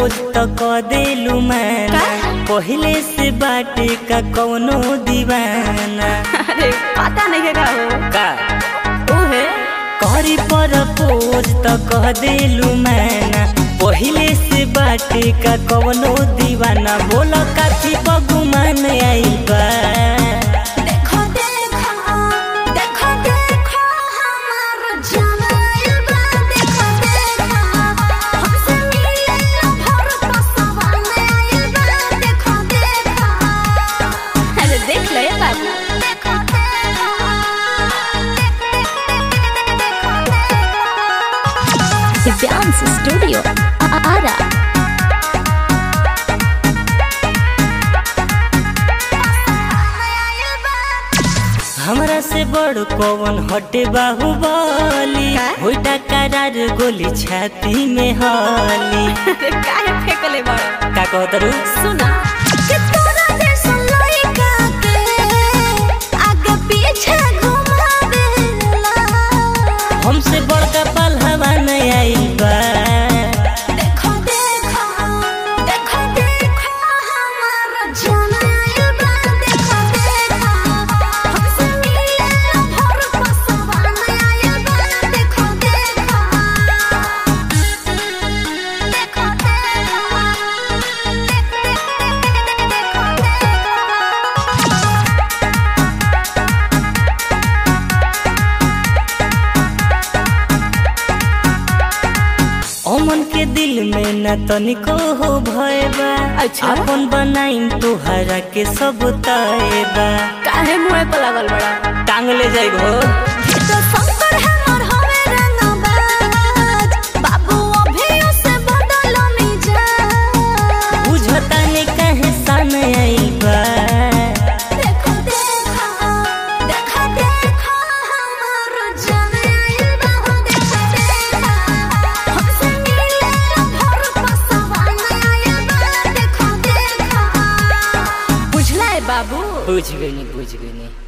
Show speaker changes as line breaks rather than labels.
Propose त क देलू मैना पहिले से बाटे का कौनो दीवाना
अरे पता नहीं है का हो
का
ओहे
करी प्रपोज त कह देलू मैना पहिले से बाटे का कौनो दीवाना बोल काफी बगुमान आइल बा
देखो देखो देखो देखो हमार जमाइल बा देखो देखो हमसे मिले भर पसवा में आइल बा देखो देखो
अरे देख ले बाबू
देखो देखो
दिव्यांश स्टूडियो आरा
आइल बा
हमरा से बड़ कौन हटे बाहुबली
का?
होइटा करार गोली छाती में हली
अरे काहे फेंकले बड़
का कहत रू
सुना
कि तोरा जैसा लइका के आगे पीछे घुमावेला
हमसे बड़का पलहवा नहीं आइल बा
देखो देखो देखो देखो हमार जमाइल बा देखो देखो हमसे मिले भर पसवा में आइल बा देखो देखो देखो
अमन के दिल में न तनिको हो भय बा
अच्छा।
अपन बनाइन तोहरा के सब तय बा
काहे मुंह पे लागल बड़ा
टांग ले जाइबो
तो शंकर हमर हवे रंगबाज बाबू अभी से बदल मिजाज
बुझता ने कहे सन आइल बा
देखो देखो देखो देखो हमार जमाइल बा हो देखो देखो हमसे मिले भर पसवा में आइल बा देखो देखो
बुझला है बाबू
बुझ गई बुझ गई